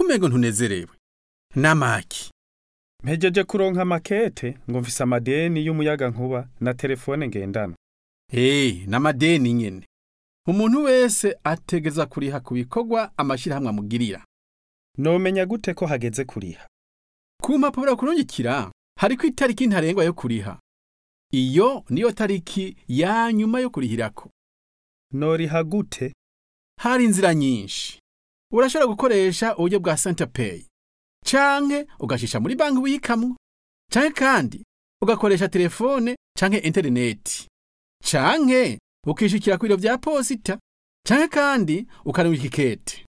kumego ntunezerewe namaki mpejeje kuronka makete ngo mfise amadeni y'umuyaga nkuba na telefone ngendanwa Hey, n'amadeni nyene. Umuntu wese ategeza kuriha ku bikorwa amashirahamwe amugirira. nomenya gute ko hageze kuriha Ku mpapuro kurungikira hariko itariki ntarengwa yo kuriha. Iyo niyo tariki ya nyuma yo kurihirako. noriha gute Hari inzira nyinshi. Urashobora gukoresha uburyo bwa Centerpay. Canke ugashisha muri banki wikamwo. Canke kandi ugakoresha telefone canke interineti. Canke ukishikira ku biro vya posita. Canke kandi ukarungika ikete.